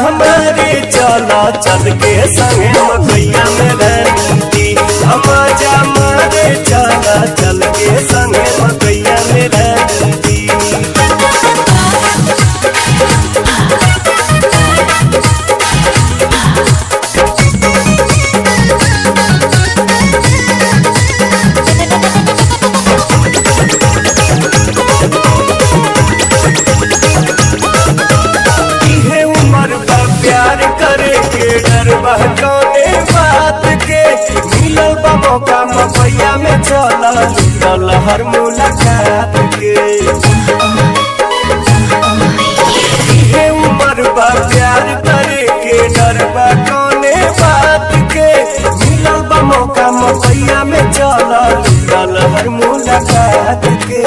हमारे चला चल के संगे मकैया में रहती मजा मारे चला चल के संगे मकैया में रहती इहे उम्र बा प्यार करे के डर बा कौने बात के मिलल बा मौका मपैया में चल लूटल हर मुलाकात के इहे उम्र बा प्यार करे के डर बा कौने बात के मिलल बा मौका मपैया में चल लूटल हर मुलाकात के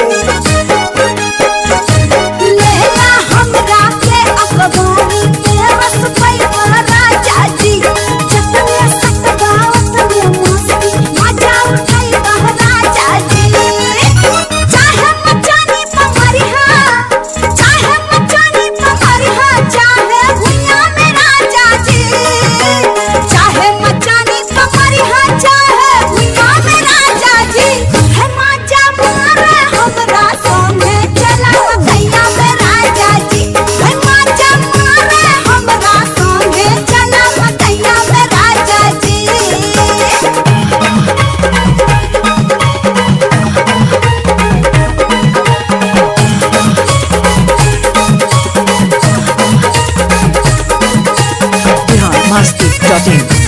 लेला हमरा के अखबारी के रस पैवा राजा जी जतने सतबावत में मस्ती मजा उठाई बह राजा जी चाहे मचानी पमरिहा चाहे मचानी पमरिहा चाहे भुइया में राजा जी चाहे मचानी पमरिहा चाहे भुइया में राजा जी है मजा मारे हमरा संगे चला मकैया में राजा जी है मजा मारे हमरा संगे चला मकैया में राजा जी बिहार मस्ती डॉट इन